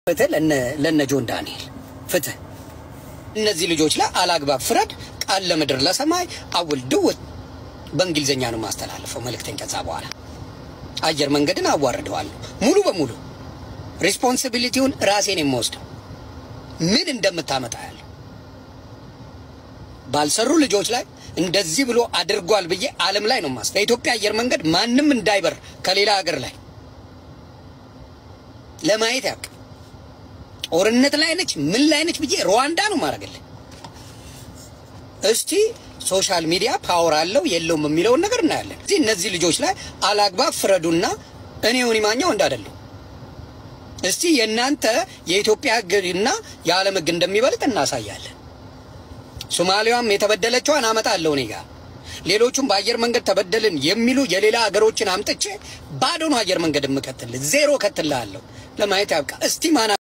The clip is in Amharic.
ፍትህ ለነ ጆን ዳንኤል ፍትህ እነዚህ ልጆች ላይ አላግባብ ፍረድ፣ ቃል ለምድር ለሰማይ አውል ድውት በእንግሊዝኛ ነው ማስተላለፈው መልእክተኝ። ከዛ በኋላ አየር መንገድን አዋርደዋለሁ ሙሉ በሙሉ ሪስፖንሲቢሊቲውን ራሴን የምወስደው ምን እንደምታመጣ ያለ ባልሰሩ ልጆች ላይ እንደዚህ ብሎ አድርጓል ብዬ ዓለም ላይ ነው ማስ በኢትዮጵያ አየር መንገድ ማንም እንዳይበር ከሌላ ሀገር ላይ ለማየት ያውቅ ጦርነት ላይ ነች ምን ላይ ነች ብዬ ሩዋንዳ ነው ማድረግልህ። እስቲ ሶሻል ሚዲያ ፓወር አለው የለውም የሚለውን ነገር እናያለን። እዚህ እነዚህ ልጆች ላይ አላግባብ ፍረዱና እኔ ዮኒ ማኛው እንዳደለሁ እስቲ የእናንተ የኢትዮጵያ ሕግና የዓለም ሕግ እንደሚበልጥ እናሳያለን። ሶማሊያም የተበደለችዋን አመጣለሁ እኔ ጋር ሌሎቹም በአየር መንገድ ተበደልን የሚሉ የሌላ ሀገሮችን አምጥቼ ባዶ ነው አየር መንገድ የምከትል ዜሮ ከትልሃለሁ። ለማየት ያብቃ። እስቲ ማና